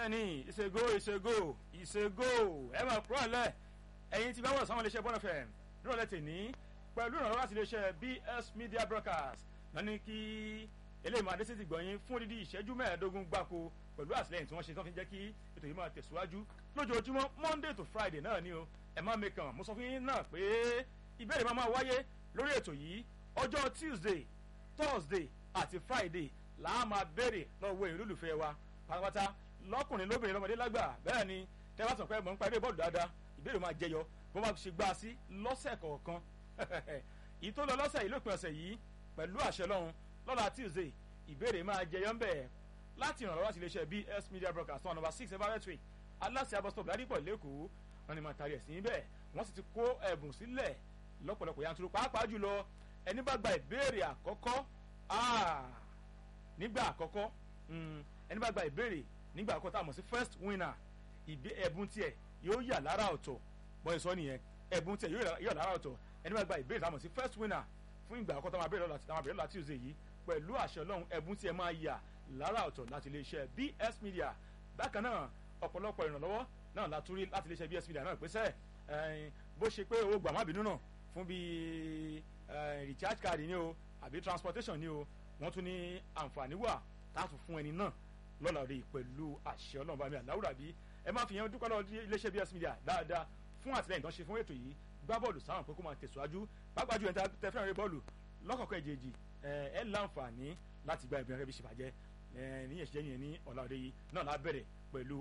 bẹ́ẹ̀ni ìṣègò ìṣègò ìṣègò ẹ máa kúrò lẹ̀ ẹ̀yin tí bá wọ̀ sáwọn iléeṣẹ́ bọ́nà fm nírọ̀lẹ́ tèní pẹ̀lú ìrànlọ́wọ́ láti iléeṣẹ́ bs media broadcast náà ní kí eléyìí máa dé sí ti gbọ̀nyìn fún dídí ìṣẹ́jú mẹ́ẹ̀ẹ́dógún gbáko pẹ̀lú àtìlẹ́yìn tí wọ́n ṣe tó fi jẹ́ kí ètò yìí máa tẹ̀síwájú lójoojúmọ́ monday to friday náà ni o ẹ má mẹ́kàn mo sọ fún yín náà pé ìbéèrè máa máa wáyé lórí ètò yìí ọjọ́ tuesday thursday àti friday làá máa béèrè lọ́wọ́ èyí olólùfẹ́ wa pátápátá lọ́kùnrin lóbìnrin lọ́mọdé lágbà bẹ́ẹ̀ ni tẹ́ bá sọ pé mọ̀ ń parí bọ́ọ̀lù dáadáa ìbéèrè máa jẹyọ bó máa ṣe gbá sí lọ́sẹ̀ kọ̀ọ̀kan èyí tó lọ lọ́sẹ̀ yìí lópin ọ̀sẹ̀ yìí pẹ̀lú àṣẹ lọ́hun lọ́la tuesday ìbéèrè máa jẹyọ ń bẹ̀ láti ìrànlọ́wọ́ láti iléeṣẹ́ bs media broadcast one number six everett way aláṣẹ abọ́sítọ̀ ládìpọ̀ lẹ́kọ̀ọ́ wọn ni máa tari ẹ̀ sí bẹ́ẹ̀ wọ́n sì ti kó ẹ̀bùn sílẹ̀ lọ́pọ̀lọpọ̀ yanturu pàápàá jùlọ ẹni bá gba ìbéèrè àkọ́kọ́ nígbà àkọ́kọ́ ẹni bá gba ìbéèrè nígbà àkọ́kọ́ tá a mọ̀ sí first winner ẹ̀bùn tiẹ̀ yóò yà lára ọ̀tọ̀ bọ́ọ̀ sọ nìyẹn ẹ̀bùn tiẹ̀ yóò yà lára ọ̀tọ̀ ẹni bá gba ìbéèrè tá a mọ̀ sí first winner fún ìgbà àkọ́kọ́ tá a máa béèrè lọ́la tuesday yìí pẹ̀lú àṣẹ ọlọ́run ẹ̀bùn tiẹ̀ máa yà lára ọ̀tọ̀ láti iléeṣẹ́ bs media bákan náà ọ̀pọ̀lọpọ̀ ìrànlọ́wọ́ náà látúrí láti iléeṣẹ́ bs media náà pèsè bó ṣe pé owó gbàmábìnú náà fún bíi recharge card ni o àbí transportation ni o wọ́n tún ní àǹfààní wà táàtù fún ẹni náà lọ́la òde pẹ̀lú àṣẹ ọlọ́run bá mi àláwùrà bí ẹ má fi yẹn dúpẹ́ lọ́wọ́ iléeṣẹ́ bs media dáadáa fún àtìlẹyìn tó ń ṣe fún ètò yìí gbá bọ́ọ̀lù sáwọn pé kó máa tẹ̀síwájú pápá ju ẹ̀ta tẹ fẹ́ràn rẹ bọ́ọ̀lù lọ́kọ̀ọ̀kan ìjèjì ẹ láǹfààní láti gba ìbẹ̀rẹ̀ bí ṣe bàjẹ́ níyẹn ṣe yẹn ní ọ̀la òde yìí náà lábẹ̀rẹ̀ pẹ̀lú